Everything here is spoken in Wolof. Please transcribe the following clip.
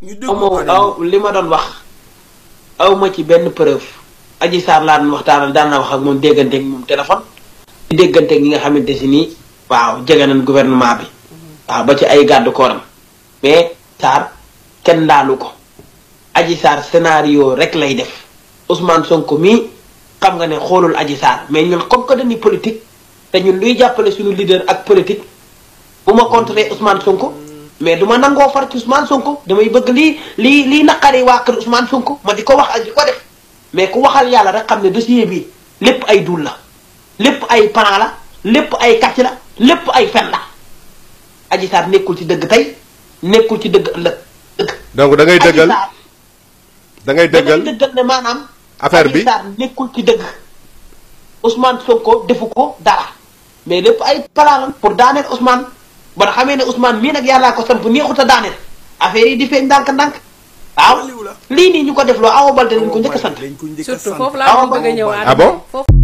ñu aw ma déglu aw li ma doon wax aw ma ci benn preuve Adji Sarr laa doon waxtaanal daan na wax ak moom dégganteeg moom téléphone di dégganteeg ñi nga xamante si nii waaw jege nañ gouvernement bi waaw ba ci ay gàddu kooram mais Sarr kenn laalu ko Adji Sarr scénario rek lay def Ousmane Sonko mii xam nga ne xoolul Adji Sarr mais ñun comme que dañuy politique te ñun luy jàppale suñu leader ak politique bu ma contrer Ousmane Sonko mais du ma nangoo far ci Ousmane Sonko damay bëgg lii lii lii naqari waa kër Ousmane Sonko ma di ko wax ak di ko def mais ku waxal yàlla rek xam ne dossier bi lépp ay dul la lépp ay plan la lépp ay kàcc la lépp ay fen la Adji Sarr nekkul ci dëgg tey nekkul ci dëgg ëllëg dëgg donc da ngay Adji dëggal Sarr da ngay dëggal dëggal dëggal ne maanaam affaire bi Adji Sarr nekkul ci dëgg Ousmane Sonko defu ko dara mais lépp ay plan la pour daaneel Ousmane ba nga xamee ne Ousmane mii nag yàllaa ko samp neexut a daaneel affaire yi di feeñ ndànk-ndànk waaw Waliw la. lii nii ñu ko def loo Awa Baldé lañ ko njëkk a sant dañ ko njëkk a surtout sant. foofu laa doon bëgg a ñëw Ah bon foofu